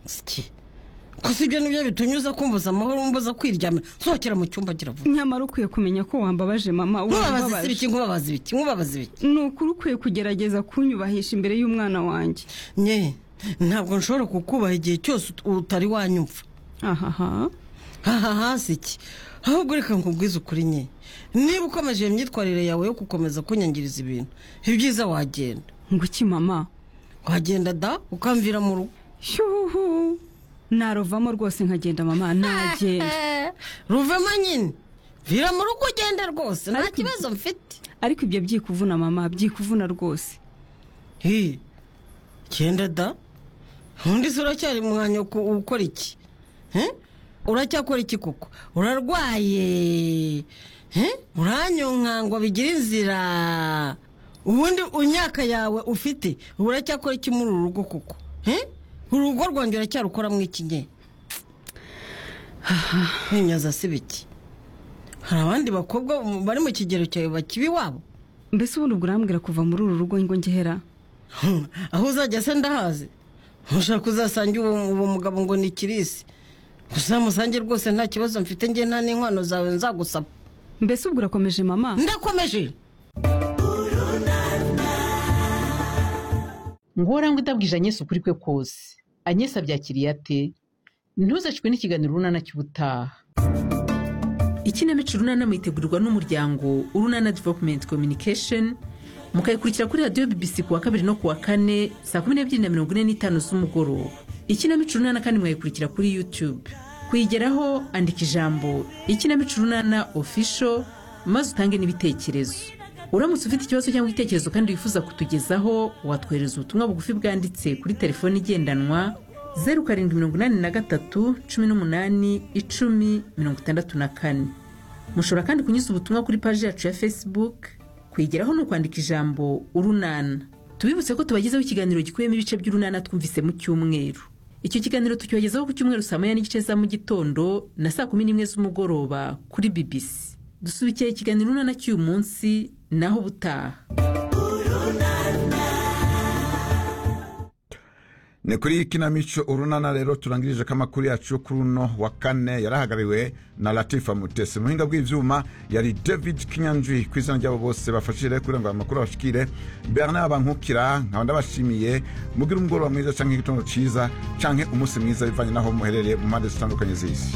siki gusa ibyo nibyo bitunyuza kumbuza amahoro mbuza kwiryamira sohokera mu cyumba agira vuba nyamara ukwiye kumenya ko wambabaje mama nkubabaza ibiki nkubabaza ibiki nkubabaza ibiki ni ukuri ukwiye kugerageza kunyubahisha imbere y'umwana wanjye nye ntabwo nshobora kukubaha igihe cyose utari wanyumva ahaha aha hasi iki ahubwo reka nkubwize ukuri nye niba ukomeje iyo myitwarire yawe yo gukomeza kunyangiriza ibintu ibyiza wagenda nguki mama wagenda da ukamvira mu rugo shuhu naruvamo rwose nkagenda mama nagenda ruvemo nyine vira mu rugo ugende rwose nta kibazo mfite ariko ibyo byikuvuna mama byikuvuna rwose hi genda da undi se uracyari mu mwanya wo ku- ukora iki He? uracyakora iki koko urarwaye He? uranyonkangwa bigira inzira ubundi imyaka yawe ufite uracyakora iki muri uru rugo koko He? urugo rwanjye uracyarukoramo iki nye ntimyaza si biki hari abandi bakobwa bari mu kigero cyawe bakiba iwabo mbese ubundi ubwo urambwira kuva muri uru rugo ngo ngehera Hmm, aho uzajya se ndahazi ntushaka uzasanga uwo uwo mugabo ngo ni kirisi uzamusange rwose nta kibazo mfite njye nta n'inkwano zawe nzagusaba mbese ubwo urakomeje mama ndakomeje ngora ngo idabwije anyesi ukuri kwe kose anyesi abyakiriye ate ntuzacwe n'ikiganiro urunana cy'ubutaha ikinamico runana muyitegurirwa n'umuryango urunana developumenti communication mukayikurikira kuri radiyo bbc ku wa kabiri no ku wa kane saa kumi n'ebyiri na mirongo ine n'itanu z'umugoroba ikinamico runana kandi mwayikurikira kuri youtube kuyigeraho andika ijambo ikinamico runana official maze utange n'ibitekerezo uramutse ufite ikibazo cyangwa igitekerezo kandi wifuza kutugezaho watwohereza ubutumwa bugufi bwanditse kuri telefoni igendanwa zeru karindwi mirongo inani na gatatu cumi n'umunani icumi mirongo itandatu na kane mushobora kandi kunyuza ubutumwa kuri paji yacu ya facebook kuyigeraho ni ukwandika ijambo urunana tubibutse ko tubagezaho ikiganiro gikubiyemo ibice by'urunana twumvise mu cyumweru icyo kiganiro tucyogezaho ku cyumweru saa moya n'igice za mu gitondo na saa kumi n'imwe z'umugoroba kuri bbc dusubikira ikiganiro urunana cy'uyu munsi naho ubutaha ni kuri iyi kinamico urunana rero turangirije ko amakuru yacu kuri uno wa kane yarahagariwe na latifa mutesi muhinga bw'ibyuma yari david kinyanjwi ku izina ryabo bose bafashije kugira ngo aya makuru abashikire bernard bankukira nkaba ndabashimiye mugire umugoroba mwiza cyangwa igitondo cyiza cyangwa umunsi mwiza bivanye n'aho muherereye mu mpande zitandukanye z'isi